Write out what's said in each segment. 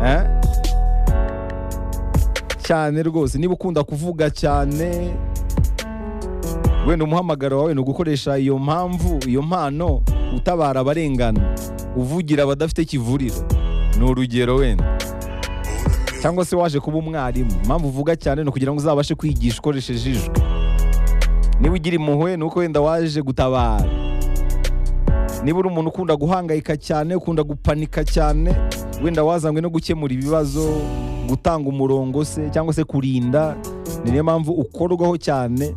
eh? cyane rwose niba ukunda kuvuga cyane wenda umuhamagaro wawe ni ugukoresha iyo mpamvu iyo mpano utabara abarengana uvugira abadafite kivuriro ni urugero wenda cyangwa se waje kuba umwarimu impamvu uvuga cyane ni ukugira ngo uzabashe kwigisha ukoresheje ijwi niba ugira impuhwe ni uko wenda waje gutabara niba uri umuntu ukunda guhangayika cyane ukunda gupanika cyane wenda wazanywe no gukemura ibibazo gutanga umurongo se cyangwa se kurinda ni niyo mpamvu ukorwaho cyane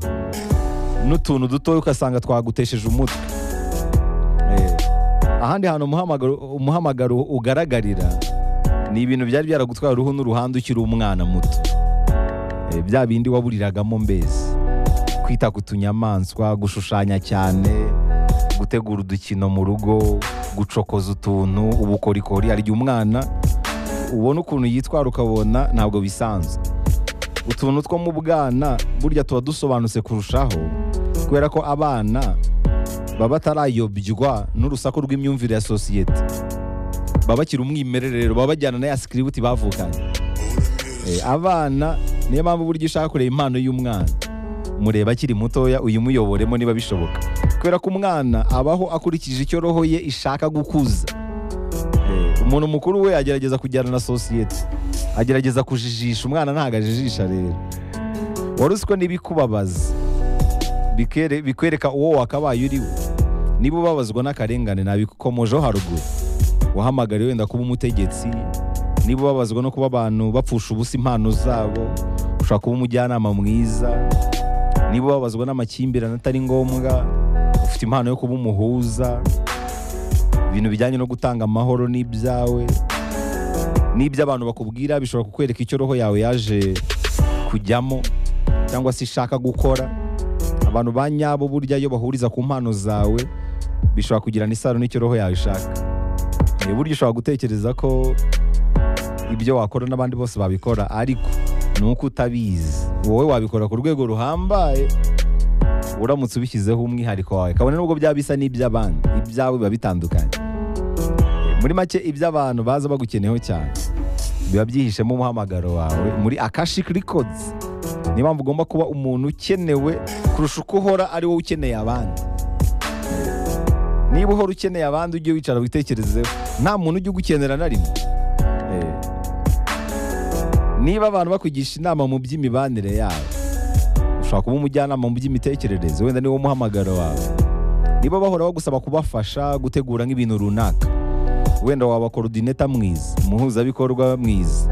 n'utuntu dutoya ugasanga twagutesheje umutwe ahandi hantu umuhamagaro ugaragarira ni ibintu byari byaragutwara uruhu n'uruhande ukiri umwana muto bya bindi waburiragamo mbese kwita ku tunyamaswa gushushanya cyane gutegura udukino mu rugo gucokoza utuntu ubukorikori hari igihe umwana ubona ukuntu yitwara ukabona ntabwo bisanzwe utuntu two mu bwana burya tuba dusobanutse kurushaho kubera ko abana baba batarayobywa n'urusaku rw'imyumvire ya sosiyete baba bakiri umwimerere baba bajyana na ya sikiributi bavukanye abana niyo mpamvu burya ushaka kureba impano y'umwana mureba akiri mutoya uyimuyoboremo niba bishoboka kubera ko umwana abaho akurikije icyo roho ye ishaka gukuza umuntu mukuru we agerageza kujyana na sosiyete agerageza kujijisha umwana ntabwo ajijisha rero wari uzi ko n'ibikubabaza bikwereka uwo wakabaye uriwe niba ubabazwa n'akarengane nabikomojeho haruguru wahamagariwe wenda kuba umutegetsi niba ubabazwa no kuba abantu bapfusha ubusa impano zabo ushobora kuba umujyanama mwiza niba ubabazwa n'amakimbirane atari ngombwa ufite impano yo kuba umuhuza ibintu bijyanye no gutanga amahoro n'ibyawe n'ibyo abantu bakubwira bishobora kukwereka icyo roho yawe yaje kujyamo cyangwa se ishaka gukora abantu ba nyabo burya iyo bahuriza ku mpano zawe bishobora kugirana isano n'icyo roho yawe ishaka burya ushobora gutekereza ko ibyo wakora n'abandi bose babikora ariko ni uko utabizi wowe wabikora ku rwego ruhambaye uramutse ubishyizeho umwihariko wawe kabone nubwo byaba bisa n'iby'abandi ibyawe biba bitandukanye muri make iby'abantu baza bagukeneyeho cyane biba byihishemo umuhamagaro wawe muri akashi records niyo mpamvu ugomba kuba umuntu ukenewe kurusha uko uhora ari wowe ukeneye abandi niba uhora ukeneye abandi ujye wicara witekerezeho nta muntu ujya ugukenera na rimwe niba abantu bakugisha inama mu by'imibanire yabo ushobora kuba umujyanama mu by'imitekerereze wenda niwo muhamagaro wawe niba bahora bagusaba kubafasha gutegura nk'ibintu runaka wenda wabakorodineta mwiza umuhuzabikorwa mwiza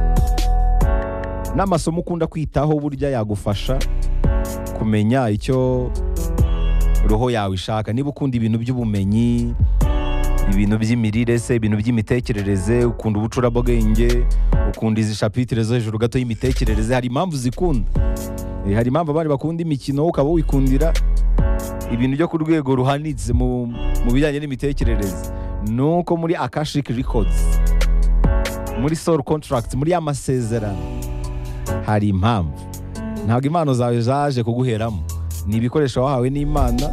n'amasomo ukunda kwitaho burya yagufasha kumenya icyo roho yawe ishaka niba ukunda ibintu by'ubumenyi ibintu by'imirire se ibintu by'imitekerereze ukunda ubucurabwenge ukunda izi shapitire zo hejuru gato y'imitekerereze hari impamvu zikunda hari impamvu abandi bakunda imikino ukaba wikundira ibintu byo ku rwego ruhanitse mu bijyanye n'imitekerereze ni uko muri akashiki records muri soul contract muri amasezerano hari impamvu ntabwo impano zawe zaje kuguheramo ni ibikoresho wahawe n'imana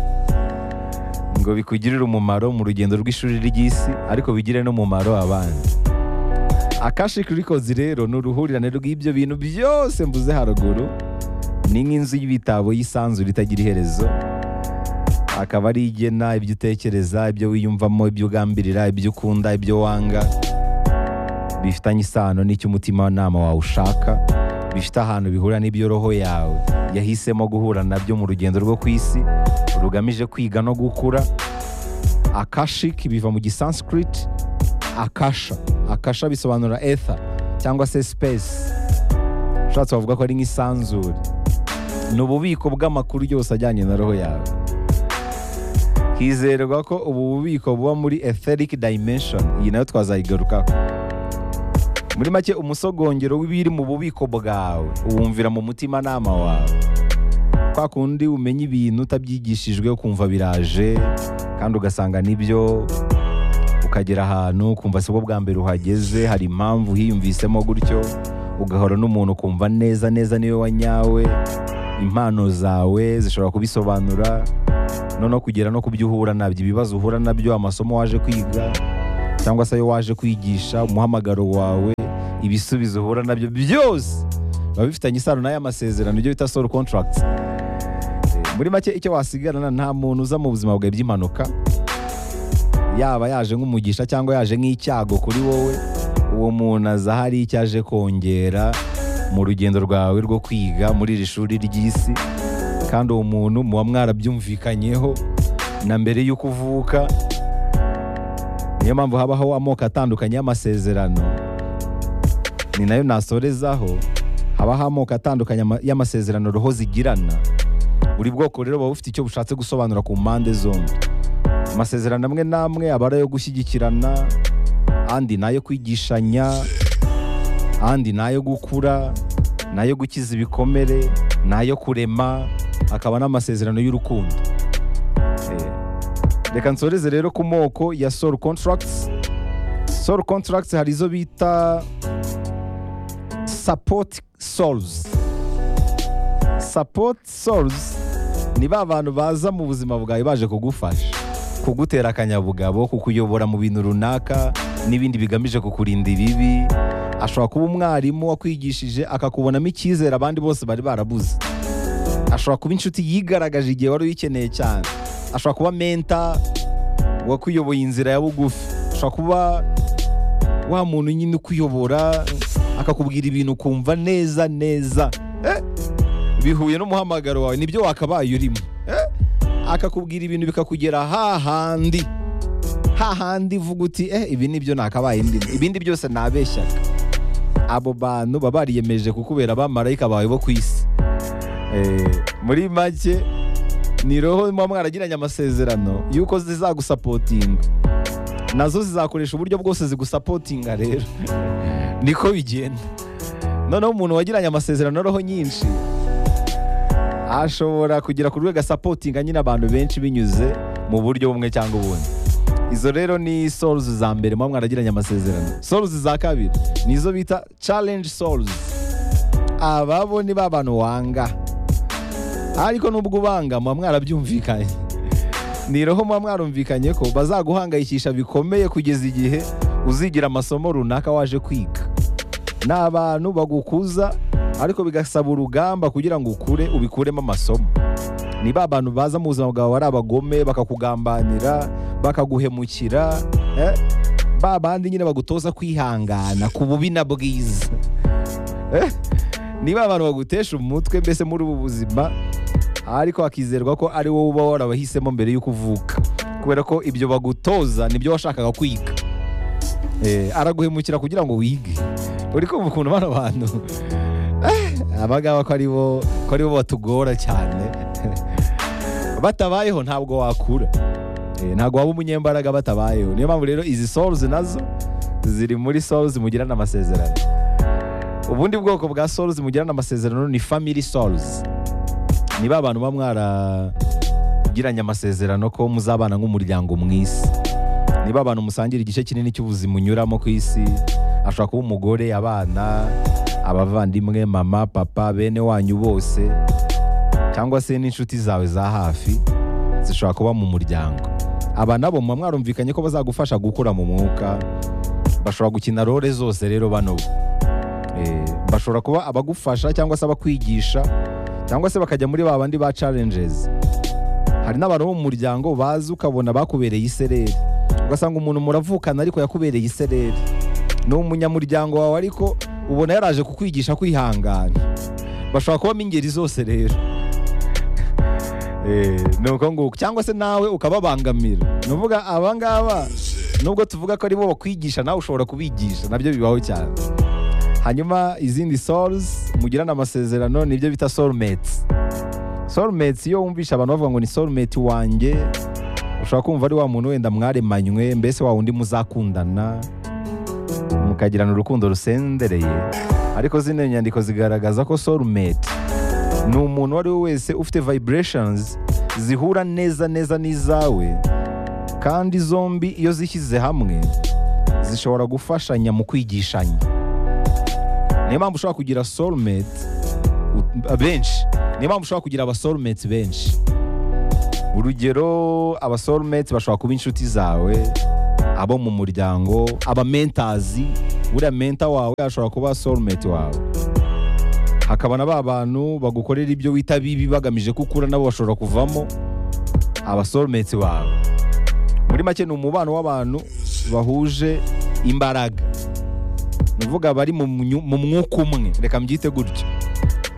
ngo bikugirire umumaro mu rugendo rw'ishuri ry'isi ariko bigire n'umumaro abandi akashiki records rero ni uruhurirane rw'ibyo bintu byose mvuze haruguru ni nk'inzu y'ibitabo y'isanzure itagira iherezo akaba ari igena ibyo utekereza ibyo wiyumvamo ibyo ugambirira ibyo ukunda ibyo wanga bifitanye isano n'icyo umutima wawe ushaka bifite ahantu bihura n'ibyo roho yawe yahisemo guhura nabyo mu rugendo rwo ku isi rugamije kwiga no gukura akashiki biva mu gisanskrit akasha akasha bisobanura ether cyangwa se space ushatse wavuga ko ari nk'isanzure ni ububiko bw'amakuru yose ajyanye na roho yawe hizerwa ko ubu bubiko buba muri etheric dimension iyi nayo twazayigarukaho muri make umusogongero w'ibiri mu bubiko bwawe uwumvira mu mutimanama wawe kwa kundi umenya ibintu utabyigishijwe ukumva biraje kandi ugasanga nibyo ukagera ahantu ukumva si bwo bwa mbere uhageze hari impamvu hiyumvisemo gutyo ugahora n'umuntu ukumva neza neza niwe wanyawe impano zawe zishobora kubisobanura noneho kugera no ku byo uhura nabyo ibibazo uhura nabyo amasomo waje kwiga cyangwa se ayo waje kwigisha umuhamagaro wawe ibisubizo uhura nabyo byose biba bifitanye isano n'aya masezerano ibyo bita solo contract muri make icyo wasigarana nta muntu uza mu buzima bwawe by'impanuka yaba yaje nk'umugisha cyangwa yaje nk'icyago kuri wowe uwo muntu aza hari icyo aje kongera mu rugendo rwawe rwo kwiga muri iri shuri ry'isi kandi uwo muntu muba mwarabyumvikanyeho na mbere y'uko uvuka niyo mpamvu habaho amoko atandukanye y'amasezerano ni nayo nasorezaho habaho amoko atandukanye ama- y'amasezerano roho zigirana buri bwoko rero buba bufite icyo bushatse gusobanura ku mpande zombi amasezerano amwe n'amwe aba ari ayo gushyigikirana andi ni ayo kwigishanya andi ni ayo gukura ni ayo gukiza ibikomere ni ayo kurema akaba n'amasezerano y'urukundo Eh, reka nsoreze rero ku moko ya soul contracts soul contracts hari izo bita support souls support souls ni ba bantu baza mu buzima bwawe baje kugufasha kugutera akanyabugabo kukuyobora mu bintu runaka n'ibindi bigamije kukurinda ibibi ashobora kuba umwarimu wakwigishije akakubonamo icyizere abandi bose bari barabuze ashobora kuba inshuti yigaragaje igihe wari uyikeneye cyane ashobora kuba menta wakuyoboye inzira ya bugufi ashobora kuba wa muntu nyine ukuyobora akakubwira ibintu ukumva neza neza Eh, bihuye n'umuhamagaro wawe nibyo wakabaye urimo Eh, akakubwira ibintu bikakugera hahandi hahandi uvuga uti eh ibi nibyo nakabaye ndimo ibindi byose nabeshyaga abo bantu baba bariyemeje kukubera abamarayika bawe bo ku isi Eh, muri make ni roho muba mwaragiranye amasezerano y'uko zizagusapotinga nazo zizakoresha uburyo bwose zigusapotinga rero niko bigenda noneho umuntu wagiranye amasezerano na roho nyinshi ashobora kugera ku rwego asapotinga nyine abantu benshi binyuze mu buryo bumwe cyangwa ubundi izo rero ni souls za mbere muba mwaragiranye amasezerano souls za kabiri ni izo bita challenge souls ababo ni ba bantu wanga ariko nubwo ubanga muba mwarabyumvikanye ni roho muba mwarumvikanye ko bazaguhangayikisha bikomeye kugeza igihe uzigira amasomo runaka waje kwiga ni abantu bagukuza ariko bigasaba urugamba kugira ngo ukure ubikuremo amasomo ni ba bantu baza mu buzima bwawe ari abagome bakakugambanira bakaguhemukira eh? ba bandi nyine bagutoza kwihangana ku bubi na bwiza Eh? niba abantu bagutesha umutwe mbese muri ubu buzima ariko hakizerwa ko ari wowe uba warabahisemo mbere y'uko uvuka kubera ko ibyo bagutoza nibyo washakaga kwiga Eh, araguhemukira kugira ngo wige uri kumva ukuntu bano bantu Eh, aba ngaba ko ari bo ko ari bo batugora cyane batabayeho ntabwo wakura Eh, ntabwo waba umunyembaraga batabayeho niyo mpamvu rero izi souls nazo ziri muri souls mugirana amasezerano ubundi bwoko bwa souls mugirana amasezerano ni family souls ni ba bantu baba mwaragiranye amasezerano ko muzabana nk'umuryango mu isi ni ba bantu musangira igice kinini cy'ubuzima unyuramo ku isi ashobora kuba umugore abana abavandimwe mama papa bene wanyu bose cyangwa se n'inshuti zawe za hafi zishobora kuba mu muryango aba nabo muba mwarumvikanye ko bazagufasha gukura mu mwuka bashobora gukina role zose rero bano bo. Eh, bashobora kuba abagufasha cyangwa se abakwigisha cyangwa se bakajya muri ba bandi ba challenges hari n'abantu bo mu muryango bazi ukabona bakubereye isereri ugasanga umuntu muravukana ariko yakubereye isereri ni umunyamuryango wawe ariko ubona yaraje kukwigisha kwihangana bashobora kubamo ingeri zose rero Eh, ni uko nguko cyangwa se nawe ukababangamira ni uvuga aba ngaba nubwo tuvuga ko ari bo bakwigisha nawe ushobora kubigisha nabyo bibaho cyane hanyuma izindi souls mugirana amasezerano nibyo bita soulmates soulmates iyo wumvisha abantu bavuga ngo ni soulmate wanjye ushobora kumva ari wa muntu wenda mwaremanywe mbese wa wundi muzakundana mukagirana urukundo rusendereye ariko zino nyandiko zigaragaza ko soulmate ni umuntu uwo ari we wese ufite vibrations zihura neza neza n'izawe kandi zombi iyo zishyize hamwe zishobora gufashanya mu kwigishanya niyo mpamvu ushobora kugira soulmate u- benshi niyo mpamvu ushobora kugira abasoulmates benshi urugero abasoulmates bashobora kuba inshuti zawe abo mu muryango abamentazi buriya menta wawe ashobora kuba soulmate wawe hakaba na ba bantu bagukorera ibyo wita bibi bagamije ko ukura nabo bashobora kuvamo aba soulmate wawe muri make ni umubano w'abantu bahuje imbaraga ni ukuvuga bari mu myu- mu mwuka umwe reka mbyite gutyo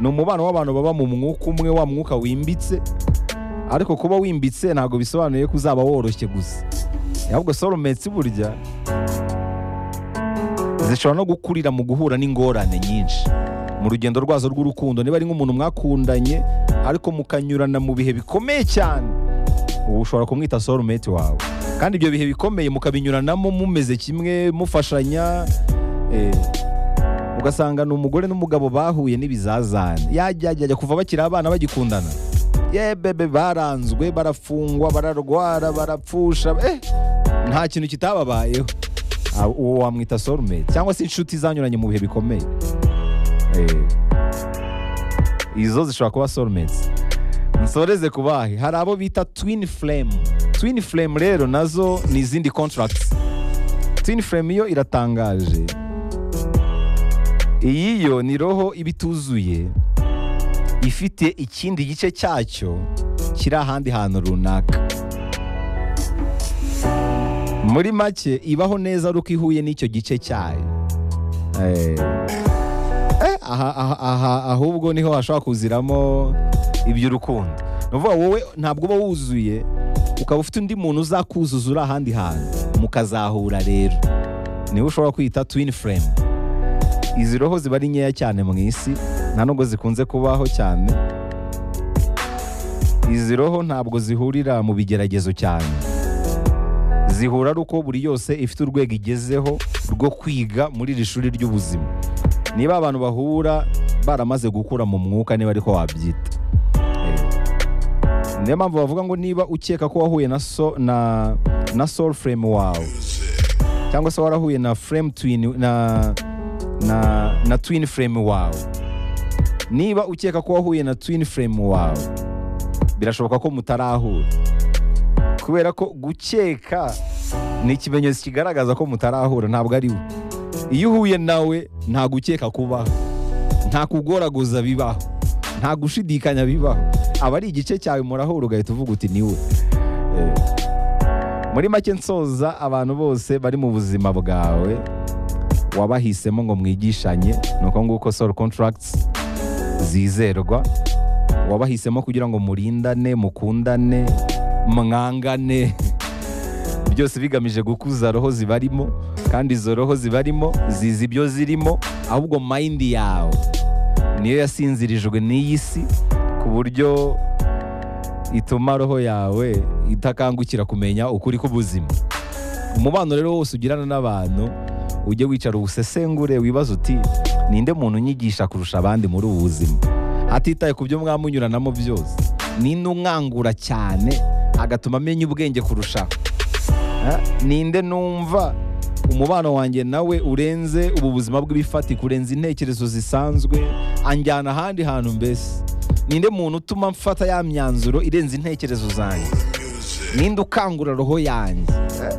ni umubano w'abantu baba mu mwuka umwe wa mwuka wimbitse ariko kuba wimbitse ntabwo bisobanuye ko uzaba woroshye gusa ahubwo soulmates burya zishobora no gukurira mu guhura n'ingorane nyinshi mu rugendo rwazo rw'urukundo niba ari nk'umuntu mwakundanye ariko mukanyurana mu bihe bikomeye cyane ubu ushobora kumwita soulmate wawe kandi ibyo bihe bikomeye mukabinyuranamo mumeze kimwe mufashanya eh, ugasanga ni umugore n'umugabo bahuye n'ibizazane yajya ajya ajya kuva bakiri abana bagikundana ye bebe baranzwe barafungwa bararwara barapfusha eh, nta kintu kitababayeho Ah, uwo wamwita soulmate cyangwa se inshuti zanyuranye mu bihe bikomeye Eh, izo zishobora kuba soulmates nsoreze ku bahe hari abo bita twin flame twin flame rero nazo ni izindi contracts twin flame yo iratangaje iyi yo ni roho iba ituzuye ifite ikindi gice cyacyo kiri ahandi hantu runaka muri make ibaho neza ari uko ihuye n'icyo gice cyayo Eh, eh, aha- aha- aha- ahubwo niho hashobora kuziramo iby'urukundo ni ukuvuga wowe ntabwo uba wuzuye ukaba ufite undi muntu uzakuzuza uri ahandi hantu mukazahura rero niwe ushobora kwita twin frame izi roho ziba ari nkeya cyane mu isi nta nubwo zikunze kubaho cyane izi roho ntabwo zihurira mu bigeragezo cyane zihura ari uko buri yose ifite urwego igezeho rwo kwiga muri iri shuri ry'ubuzima niba abantu bahura baramaze gukura mu mwuka niba ariko wabyita Eh, niyo mpamvu bavuga ngo niba ukeka ko wahuye na so na na soul frame wawe cyangwa se warahuye na frame twin na na na twin frame wawe niba ukeka ko wahuye na twin frame wawe birashoboka ko mutarahura kubera ko gukeka ni ikimenyetso kigaragaza ko mutarahura ntabwo ari we iyo uhuye nawe nta gukeka kubaho nta kugoraguza bibaho nta gushidikanya bibaho aba ari igice cyawe murahura ugahita uvuga uti ni we Eh, muri make nsoza abantu bose bari mu buzima bwawe wabahisemo ngo mwigishanye ni uko nguko soul contracts zizerwa wabahisemo kugira ngo murindane mukundane mwangane byose bigamije gukuza roho zibarimo kandi izo roho zibarimo zizi ibyo zirimo ahubwo mayindi yawe niyo yasinzirijwe n'iyi si ku buryo ituma roho yawe itakangukira kumenya ukuri k'ubuzima umubano rero wose ugirana n'abantu ujye wicara uwusesengure wibaze uti ninde muntu unyigisha kurusha abandi muri ubu buzima hatitaye ku byo mwamunyuranamo byose ninde unkangura cyane agatuma amenya ubwenge kurushaho Eh, ninde numva umubano wanjye nawe urenze ubu buzima bw'ibifatika urenze intekerezo zisanzwe anjyana ahandi hantu mbese ninde muntu utuma mfata ya myanzuro irenze intekerezo zanjye ninde ukangura roho yanjye Eh,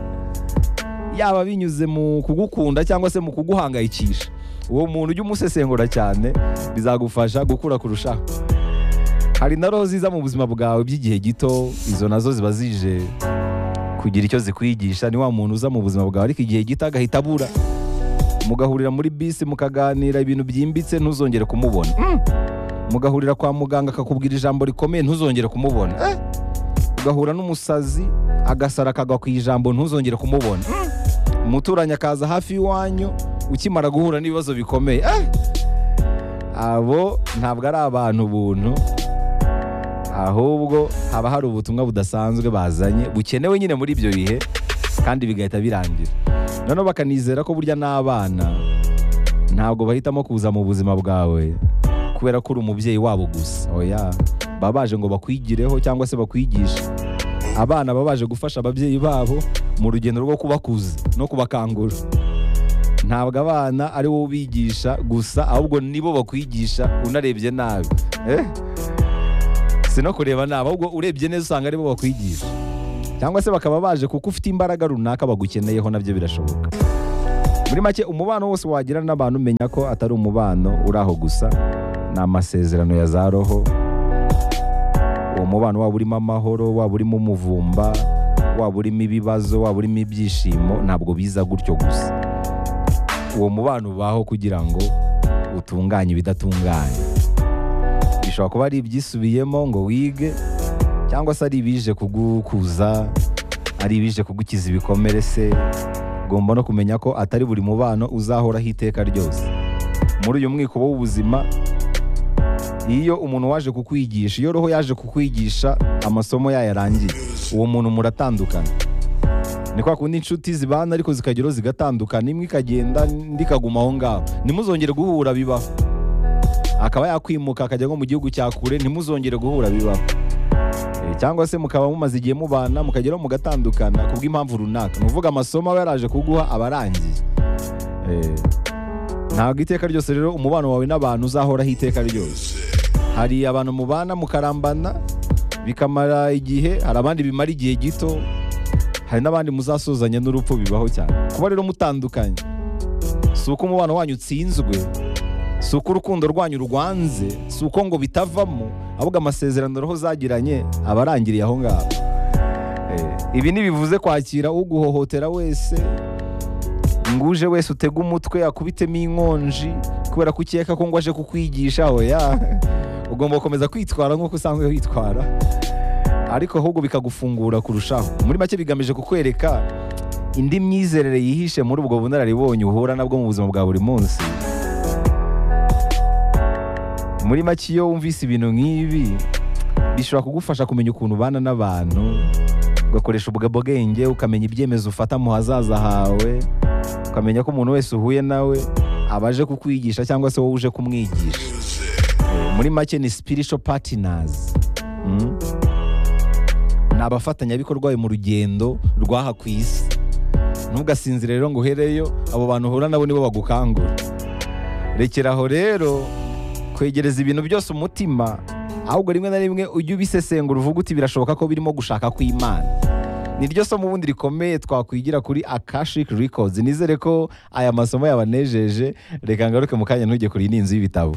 yaba binyuze mu kugukunda cyangwa se mu kuguhangayikisha uwo muntu ujye umusesengura cyane bizagufasha gukura kurushaho hari na roho ziza mu buzima bwawe by'igihe gito izo nazo ziba zije kugira icyo zikwigisha ni wa muntu uza mu buzima bwawe ariko igihe gito agahita abura mugahurira muri bisi mukaganira ibintu byimbitse ntuzongere kumubona Mm. mugahurira kwa muganga akakubwira ijambo rikomeye ntuzongere kumubona Eh. ugahura n'umusazi agasara akagwa ku ijambo ntuzongere kumubona Mm. umuturanyi akaza hafi y'iwanyu ukimara guhura n'ibibazo bikomeye Eh. abo ntabwo ari abantu buntu ahubwo haba hari ubutumwa budasanzwe bazanye bukenewe nyine muri ibyo bihe kandi bigahita birangira noneho bakanizera ko burya n'abana ntabwo bahitamo kuza mu buzima bwawe kubera ko uri umubyeyi wabo gusa oya baba baje ngo bakwigireho cyangwa se bakwigishe abana baba baje gufasha ababyeyi babo mu rugendo rwo kubakuza no kubakangura ntabwo abana ari wowe ubigisha gusa ahubwo nibo bakwigisha unarebye nabi eh? si no kureba nabi ahubwo urebye neza usanga aribo bakwigisha cyangwa se bakaba baje kuko ufite imbaraga runaka bagukeneyeho nabyo birashoboka muri make umubano wose wagira n'abantu umenya ko atari umubano uri aho gusa ni amasezerano ya za roho uwo mubano waba urimo amahoro waba urimo umuvumba waba urimo ibibazo waba urimo ibyishimo ntabwo biza gutyo gusa uwo mubano ubaho kugira ngo utunganye ibidatunganye bishobora kuba ari ibyisubiyemo ngo wige cyangwa se ari ibije kugukuza ari ibije kugukiza ibikomere se ugomba no kumenya ko atari buri mubano uzahoraho iteka ryose muri uyu mwikobo w'ubuzima iyo umuntu waje kukwigisha iyo roho yaje kukwigisha amasomo yayarangiye uwo muntu muratandukana ni kwa kundi inshuti zibana ariko zikageraho zigatandukana imwe ikagenda indi ikaguma aho ngaho ntimuzongere guhura bibaho akaba yakwimuka akajya nko mu gihugu cya kure ntimuzongere guhura bibaho Eh, cyangwa se mukaba mumaze igihe mubana mukageraho mugatandukana kubw'impamvu runaka ni ukuvuga amasomo aba yaraje kuguha aba arangiye Eh, ntabwo iteka ryose rero umubano wawe n'abantu uzahoraho iteka ryose hari abantu mubana mukarambana bikamara igihe hari abandi bimara igihe gito hari n'abandi muzasuzanya n'urupfu bibaho cyane kuba rero mutandukanye si uko umubano wanyu utsinzwe si uko urukundo rwanyu rwanze si uko ngo bitavamo ahubwo amasezerano roho zagiranye aba arangiriye aho ngaho Eh, ibi ntibivuze kwakira uguhohotera wese ngo uje wese utege umutwe akubitemo inkonji kubera ko ukeka ko ngo aje kukwigisha oya ugomba gukomeza kwitwara nk'uko usanzwe witwara ariko ahubwo bikagufungura kurushaho muri make bigamije kukwereka indi myizerere yihishe muri ubwo bunararibonye uhura nabwo mu buzima bwa buri munsi muri make iyo wumvise ibintu nk'ibi bishobora kugufasha kumenya ukuntu ubana n'abantu ugakoresha ubwo bwenge ukamenya ibyemezo ufata mu hazaza hawe ukamenya ko umuntu wese uhuye nawe abaje kukwigisha cyangwa se wowe uje kumwigisha Eh, muri make ni spiritual partners Mm. ni abafatanyabikorwa mu rugendo rw'aha ku isi ntugasinzire rero ngo uhereyo abo bantu uhura nabo nibo bagukangura rekeraho rero kwegereza ibintu byose umutima ahubwo rimwe na rimwe ujye ubisesengura uvuga uti birashoboka ko birimo gushaka kw'imana ni ryo somo ubundi rikomeye twakwigira kuri akashik records nizere ko aya masomo yabanejeje reka ngaruke mu kanya ntujye kuri iyi ni inzu y'ibitabo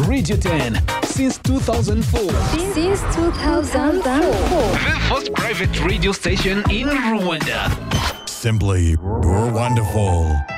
Radio 10 since 2004. Since 2004. The first private radio station in Rwanda. Simply, you're wonderful.